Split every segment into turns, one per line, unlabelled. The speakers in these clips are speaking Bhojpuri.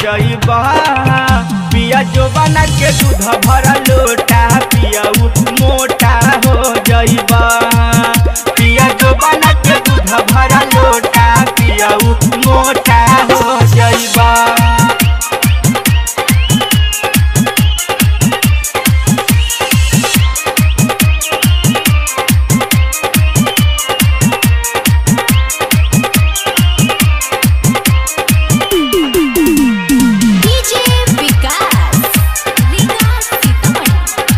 जइबा पिया जोबना के दूध भरा लोटा पियाऊ मोटा हो जइबा पिया जोबना के दूध भरा लोटा पियाऊ मोटा हो जइबा
डीजे विकास विकास सीतामढ़ी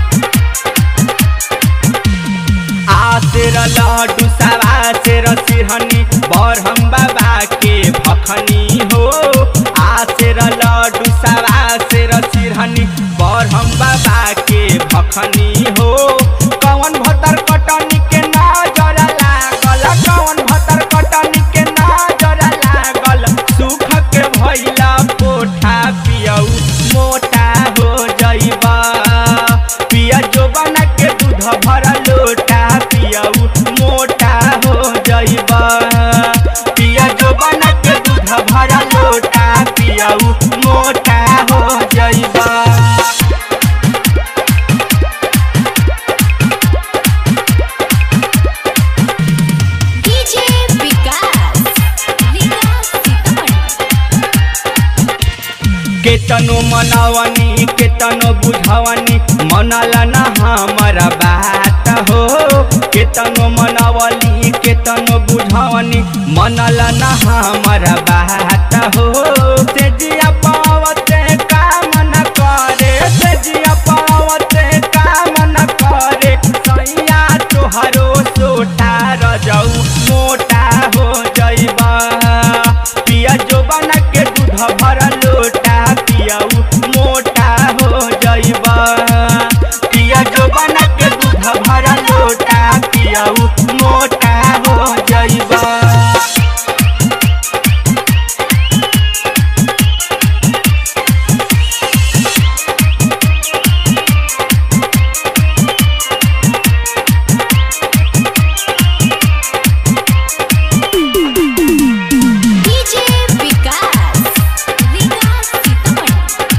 आसेर लड्डू सवा सेर सिरहनी बरहम बाबा के भखनी हो आसेर लड्डू सवा सेर सिरहनी बरहम बाबा के भखनी हो कौन भतर कटनी के नजर लागल कौन भतर कटनी के नजर लागल सुख के भैला पोठा पियऊ मोटा हो जइबा पिया जोबना के दूध भरा लोटा पियऊ मोटा हो जइबा पिया जोबना के दूध भरा लोटा पियऊ मोटा हो जइबा
डीजे विकास विकास सीतामढ़ी
केतनो मनावनी केतनो बुझावनी मनला न हमारा बात हो केतनो मनावली केतनो बुझावनी मनला न हमारा बात हो से जिया पावते काम न करे से जिया पावते काम न करे सैया तोहरो सोटा रजऊ मोटा हो जइबा पिया जोबना के दूध भरा लोटा पियाऊ मोटा हो जइबा पिया जोबना के दूध भरा लोटा पियाऊ मोटा हो जइबा
डीजे विकास विकास सीतामढ़ी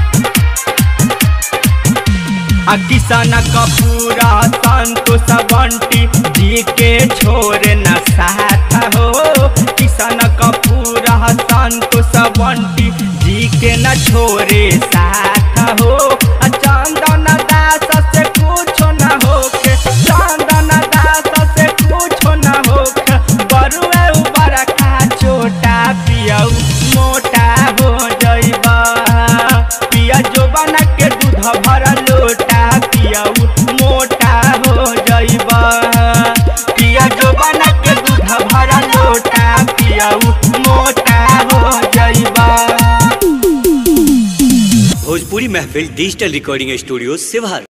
आ किसान कपूरा संतोष बंटी जी के छोरे न साथ हो किसान कपूरा संतोष बंटी जी के न छोरे साथ हो आ चंदन दास से कुछ न होके चंदन दास से कुछ न होके बरुए ऊपर खा छोटा पियऊ मोटा हो जइबा पिया जोबना के दूध भरा लोटा पियाऊ मोटा हो जइबा पिया जोबना के दूध भरा लोटा पियाऊ मोटा हो जइबा
भोजपुरी महफिल डिजिटल रिकॉर्डिंग स्टूडियो सिवार